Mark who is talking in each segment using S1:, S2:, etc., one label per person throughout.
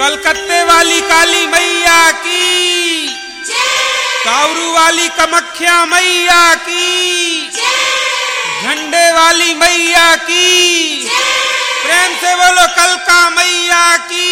S1: कलकत्ते वाली काली मैया की कावरू वाली कमख्या मैया की झंडे वाली मैया की प्रेम से बोलो कलका मैया की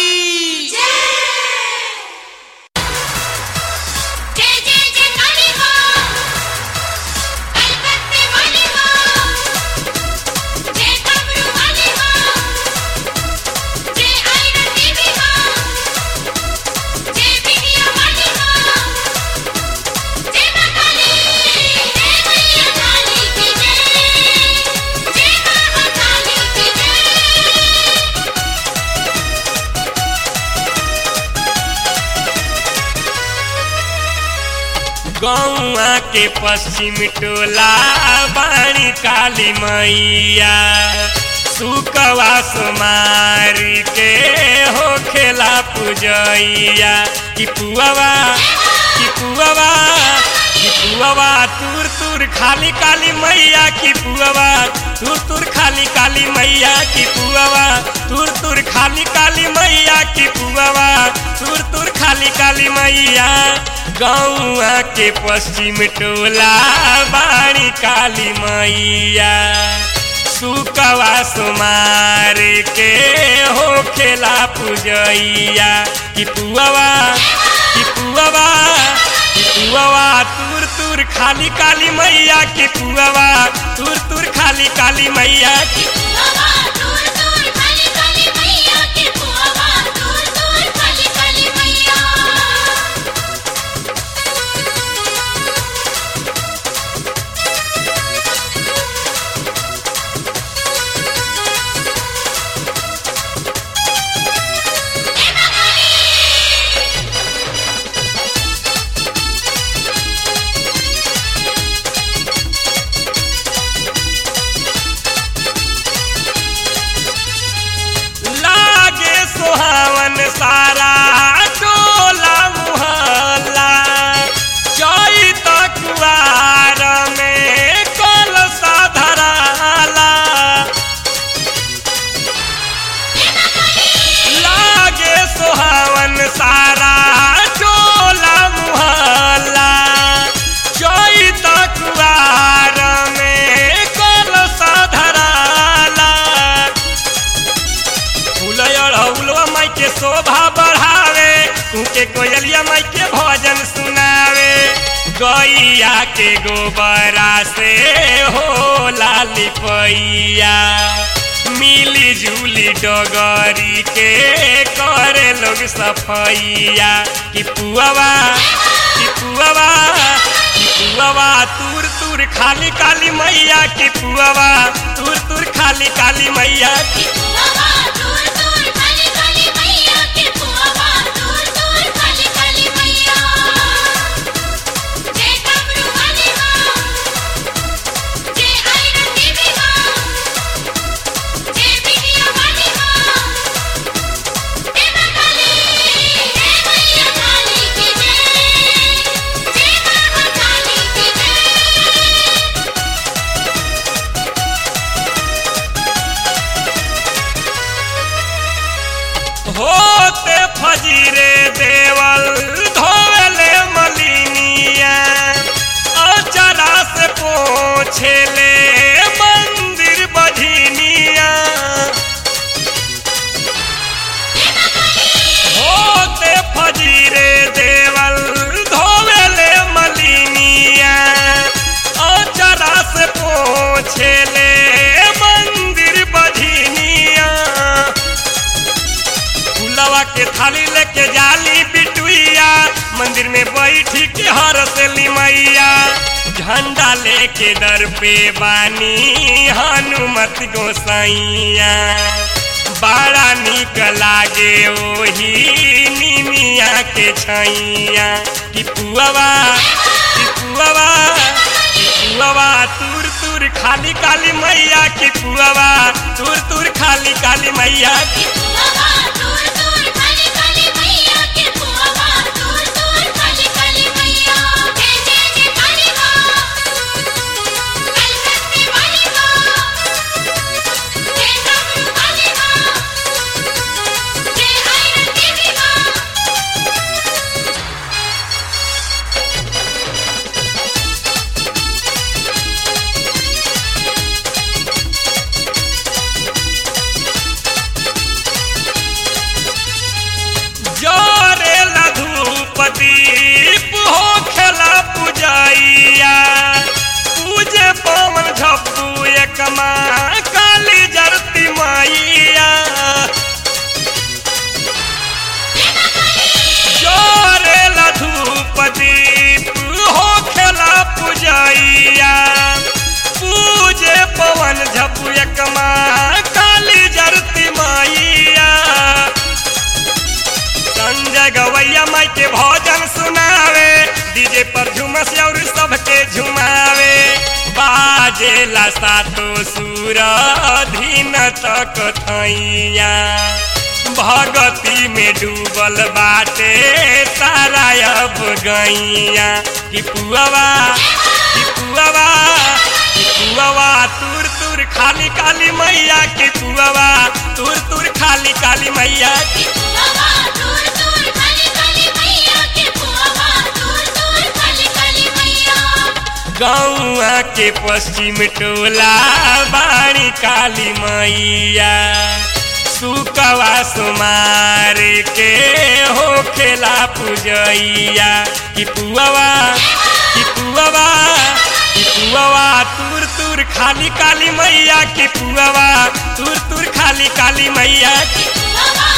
S2: जय जय जय काली मां कलकत्ते वाली मां जय कमरू वाली मां जय आयरन देवी मां जय बिटिया वाली मां जय मां काली जय मैया काली की जय जय मां काली की जय
S3: गौआ के पश्चिम टोला बाणी काली मैया सुकवा सुमारी के हो खेला पूजैया कि पुआवा कि पुआवा कि पुआवा तुर तुर खाली काली मैया कि पुआवा तुर तुर खाली काली मैया कि पुआवा तुर तुर खाली काली मैया कि पुआवा तुर तुर खाली काली मैया गौआ के पश्चिम टोला बाणी काली मैया सुकवा सुमार के हो खेला पूजैया कि पुआवा कि पुआवा कि पुआवा तुर तुर खाली काली मैया कि पुआवा तुर तुर खाली काली मैया कि
S2: पुआवा दूर दूर काली काली मैया के पुआवा दूर दूर काली काली मैया
S3: लागे सुहावन सारा टोला मुहल्ला चैत कुआर में कलसा धराला लागे सुहावन सारा टोला मुहल्ला चैत कुआर में कलसा धराला फूलयर हौलवा माई के शोभा बढ़ावे उनके कोयलिया माई के भजन सुनावे गैया के गोबरा से हो लाली पैया मिली जुली डगरी के करे लोग सफैया कि पुआवा कि पुआवा कि पुआवा तुर तुर खाली काली मैया कि पुआवा तुर तुर खाली काली मैया कि
S2: पुआवा दूर दूर काली काली मैया के पुआवा दूर दूर काली काली मैया जय कमरू वाली मां जय आयरन देवी मां जय बिटिया वाली मां जय मां काली जय मैया काली की जय जय मां काली की जय
S3: होते फजीरे देवल धोवले मलिनिया अचरा से पोछेले मंदिर बधिनिया होते फजीरे देवल धोवले मलिनिया अचरा से पोछेले मंदिर बधिनिया फूलवा के थाली लेके जाली बिटुइया मंदिर में बैठी के हर से मैया झंडा लेके दर पे बानी हनुमत गोसाइया बड़ा निक लागे ओही निमिया के छैया कि पुआवा कि पुआवा कि पुआवा तुर तुर खाली काली मैया कि पुआवा तुर तुर खाली काली मैया कि
S2: पुआवा दूर दूर काली काली मैया के पुआवा दूर दूर काली काली मैया जय जय जय काली मां कलकत्ते वाली मां जय कमरू वाली मां
S3: पूजैया पूजे पवन झप्पू एक माँ काली जरती मैया जोरे धूप दीप हो खेला पूजैया पूजे पवन झप्पू एक माँ काली जरती मैया संजय गवैया माई के भजन सुनावे डीजे पर झुमस और सबके झुमावे बाजेला सातो सुर धीन तक थैया भगती में डूबल बाटे सारा अब गैया कि पुआवा कि पुआवा कि पुआवा तुर तुर खाली काली मैया कि पुआवा तुर तुर खाली काली मैया
S2: के पुआवा दूर दूर खाली काली मैया के पुआवा दूर दूर खाली काली मैया
S3: गौआ के पश्चिम टोला बाणी काली मैया सुकवा सुमार के हो खेला पूजैया कि पुआवा कि पुआवा कि पुआवा तुर तुर खाली काली मैया कि पुआवा तुर तुर खाली काली मैया
S2: के पुआवा